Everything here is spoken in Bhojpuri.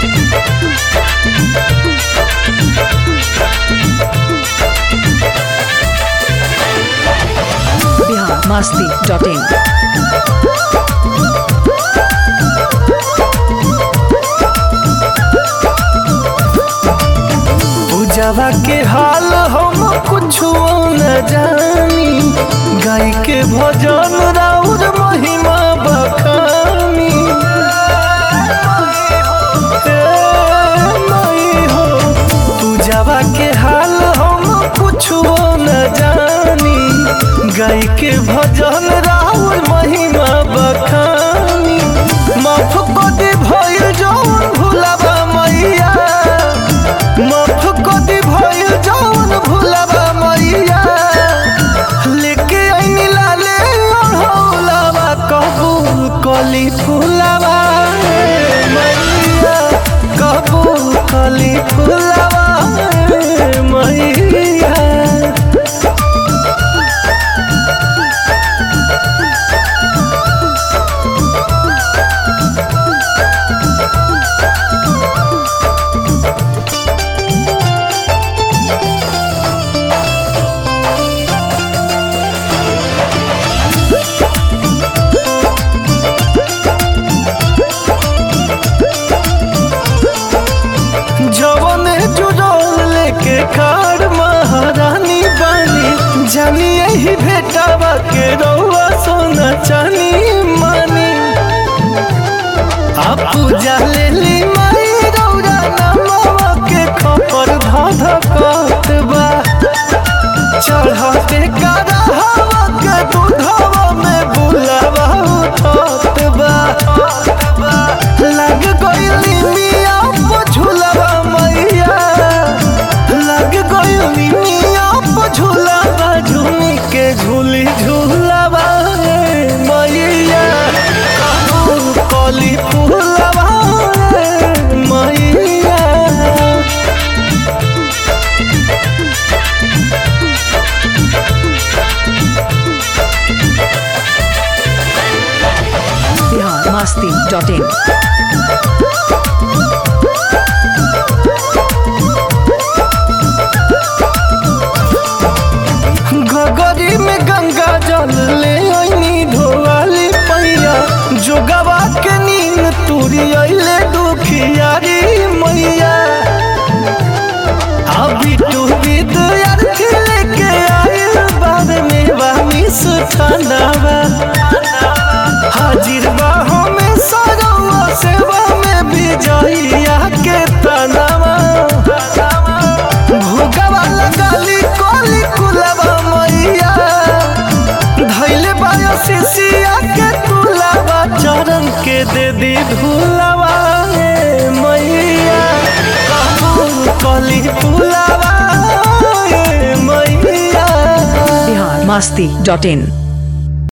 बिहार मस्ती डॉट इन पूजावा के हाल हम कुछो न जानी गाय के भजन राउर महिमा बखानी ए माई हो पूजावा के हाल हम कुछो न जानी गाय के भजन राउर महिमा बखानी माफ कदी भइल जौन भुलावा मैया माफ कदी भइल जौन भुलावा मैया लेके आइनी लाले ओढ़ौलावा कबूल कली फुलावा मैया कबूल कली फुलावा मैया जवन जुड़ल लेके खाड़ महारानी बानी जानी यही भेटावा के रउआ सोना चानी मानी आ पूजा ले ली माई रौरा नमवा के खपर धध कत बा चढ़ते कारा हवा के दूधवा में बुलावा उठत बा लग गइली मिया पझुलवा मैया लग गइली मिया पझुलवा झुमी के झूली झूलवा रे मैया कबूल कली फूलवा रे मैया बिहार मस्ती डॉट इन गगरी में गंगा जल ले आईनी धोवाली पैया जोगवा के नींद तुरी अइले दुखियारी मैया अभी टू विद्यार्थी लेके आइल बाद में वामी सुठानावा हाजिर बा हमें सरवा सेवा में विजयिया के तनावा भोगवा लगाली कोली कुलवा मैया धैले बायो शिशिया के तुलावा चरण के दे दी धुलावा ए मैया कबूल कली फुलावा ए मैया बिहार मस्ती डॉट इन